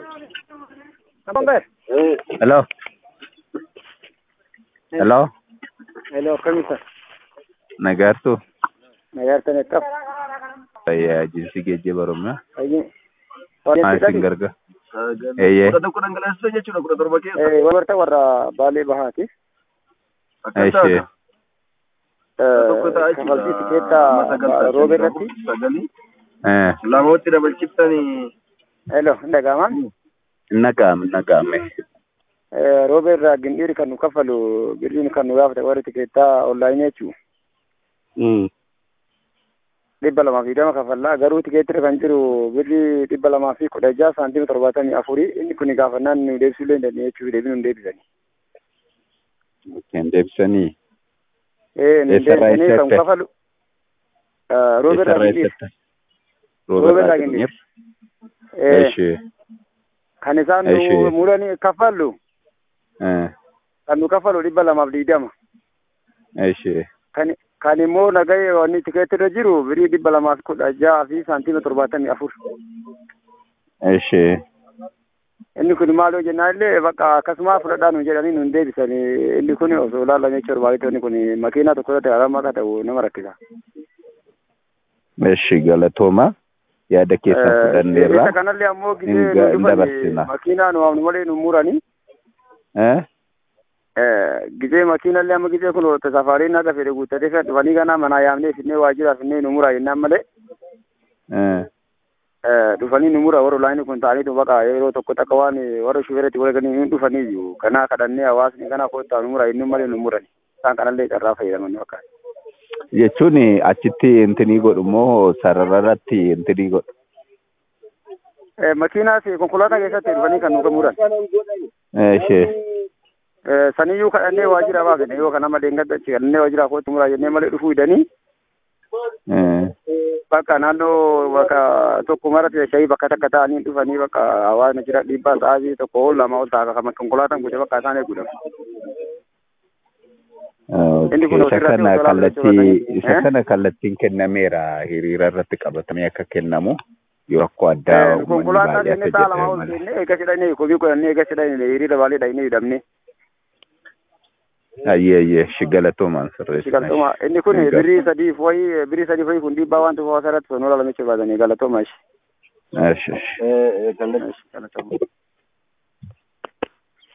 Number. Hello. Hello. Hello, kamisa. Nagartu. Nagartan eqqab. Fayyaa jinsi geejjiba Oromiyaa. Ayyi. Maal isin gargaara? Eeyyee. kudha tokko dhangalaasisa jechuudha kudha torba keessa. Eh, wabarta warra Baalee Bahaati. Akka Ishee. taata. Tokko ta'a jechuudha. Kafaltii tikeettaa Sagal roobe irratti. Sagalii. Eh. Lamootti dabalchiftanii. Hello, dhagaamaa. Naqaame naqaame. Eh, roobe irraa gindhiiri kan nu kaffalu birriin kan nu gaafate warri tikeettaa onlaayinii jechuun dhibba lamaa fi dama kafallaa garuu tikeettira kan jiru birrii dhibba lamaa fi kudha jaha saantiima torbaatamii afurii inni kun gaafannaan nu deebisuu illee hin dandeenye jechuuf deebii nu deebisanii. Kan deebisanii. Eh, nu Eessarraa deebisanii kan eessatti? kaffalu. Eh, roobe irraa Eessarraa gindhiiri. eessatti? Roobe Roobe irraa irraa gindhiiri. gindhiiri. Eh, Ishee. kan isaan Ishee. nu muranii kaffallu Eh. kan nu kaffalu dhibba lamaaf digdama. Ishee. kan kan immoo nagahee wanni tikeetti irra jiru birii dhibba lamaa fi kudha jaha fi saantiima torbaatamii afur. Ishee. Inni kun maaloo jennaan illee bakka akkasuma fudhadhaa nu jedhanii nu hin deebisanii inni kun osoo ilaallamee jiru baay'ee inni kun makiinaa tokko irratti haramma akka ta'u nama rakkisa. Ishee galatooma. Yaada keessan Isa fudhanneerra. kanallee ammoo Hin gisee ga- nu hin dabarsina. dhufan makiinaa nu waamnu malee nu muranii Eh. gisee makiinallee amma gisee kun tasafaariin akka fedhe guuttatee fedhe dhufanii ganaa manaa yaamnee finnee waajjiraa finnee nu muraa jennaan malee Eh. Eh, dhufanii nu mura warra olaanii kun ta'aniitu baqa yeroo tokko takka waan warra shuferetti walganii hin dhufanii iyyuu kanaa kadhannee hawaasni kanaa koottaa nu mura inni malee nu murani isaan kanallee carraa fayyadaman bakka. Jechuun achitti intinii godhu moo sarara irratti intinii godhu? Eh, makiinaas konkolaataa keessatti dhufanii kan nu muran. Ishee. Eh, saniyyuu kadhannee waajjira baafne yoo kana malee hin gaddachi kadhannee waajjira kootti muraa jennee malee dhufuu hidhanii Eh. bakka naannoo bakka tokko maratti shayii bakka takka ta'anii dhufanii bakka hawaasni jira dhiibbaa sa'aatii tokko ol lama ol ta'a kan konkolaataan gute bakka isaan eeguudhaaf. Inni kun Isa ofirratti kana osoo kallattii laaffachuu isa Eh? kana kallattiin kennameera hiriira irratti qabatamee akka kennamu yoo rakkoo addaa Eh, uummanni konkolaataa baay'ee seennee akka sa'a lamaa jedhame ol malee. seennee eega jedhanii komii godhannee eega jedhanii hiriira baalee dhahinee hidhamne. Ayyee ayyee shi galatoomaan sirreessi. Galatooma inni kun birrii sadiif wayii birrii sadiif wayii kun dhiibbaa waan ta'eef hawaasa irratti sonoo lalamicha baatanii galatooma ishee. Ashi. Eh, eh, kallattii. Galatooma.